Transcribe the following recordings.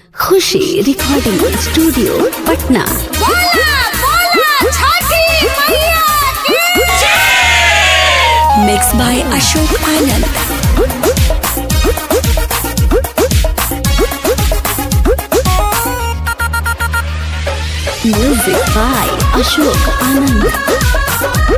खुशी recording studio Patna बोला बोला छठी मैया की mix by Ashok Anand music by Ashok Anand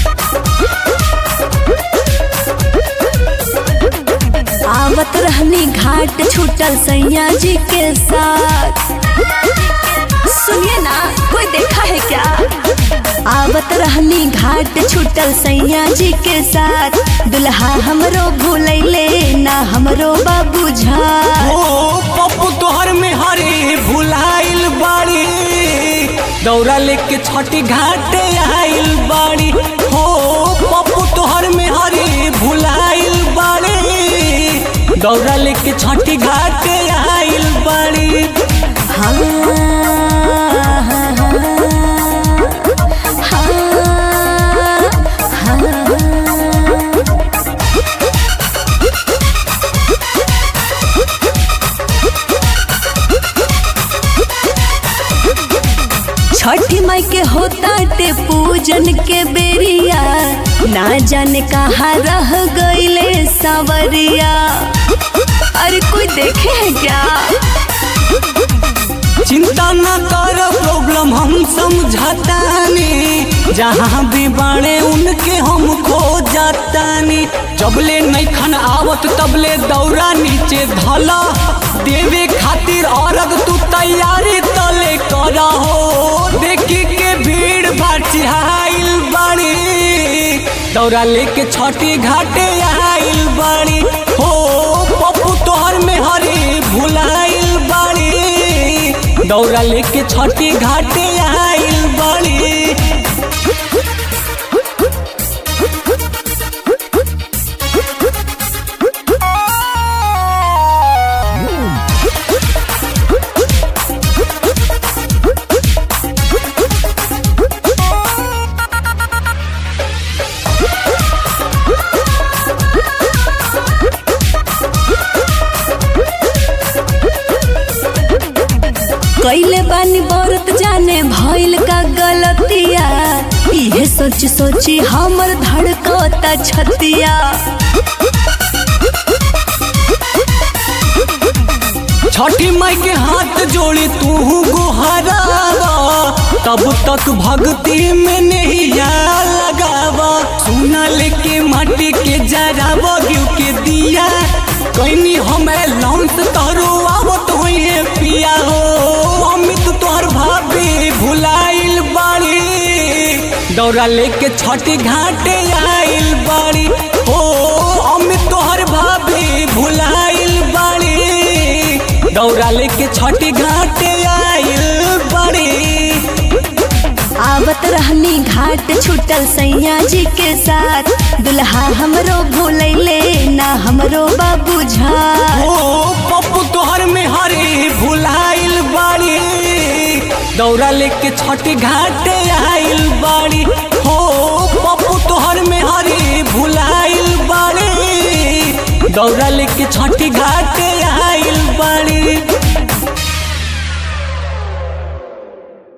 आवत रहनी घाट छूटल सैया जी के साथ सुनिए ना कोई देखा है क्या आवत रहनी घाट छूटल सैया जी के साथ दुल्हा हमरो भूलैले ना हमरो बाबू झा ओ पप्पू तोहर में हरे भुलाइल बाड़ी दौरा लेके छठी घाटे आइल बाड़ी हो पप्पू तोहर में हरे भुलाइल बाड़ी दौरा लेके छठी घाटे आइल बाड़ी हाँ, हाँ, हाँ, हाँ। छठी माई के होता टे पूजन के बेरिया ना जाने कहाँ रह गईले सावरिया अरे कोई देखे है क्या चिंता न कर प्रॉब्लम हम समझतानी जहाँ भी बाड़े उनके हम खो जातानी जबले नहीं खन आवत तबले दौरा नीचे धला देवे खातिर औरग तू तैयारी तले कर हो देखी के भीड़ बाटिहाइल बाड़ी दौरा लेके छठी घाटे आइल बाड़ी हो पप्पू तोहर में हरी भुलाइल बाड़ी दौरा लेके छठी घाटे आइल बाड़ी कैले बानी बरत जाने भइल का गलतिया इहे सोच सोची हमर धड़कता छतिया छठी माई के हाथ जोड़ी तू गुहरावा तब तक भक्ति में नहीं लगावा सुना लेके माटी के जरावा घिउ के दिया कैनी हमें लौंस तरो आवत होइए पिया हो अमित तोहर भाभी भुलाइल बाड़ी दौरा लेके छठी घाटे आइल बाड़ी हो अमित तोहर भाभी भुलाइल बाड़ी दौरा लेके छठी घाटे आइल बाड़ी आवत रहनी घाट छूटल सैया जी के साथ दुल्हा हमरो भूलैले ना हमरो बाबू झा ओ पप्पू तोहर में हरी भुलाइल बाड़ी दौरा लेके छठी घाटे आइल बाड़ी हो पप्पू तोहर में हरी भुलाइल बाड़ी दौरा लेके छठी घाटे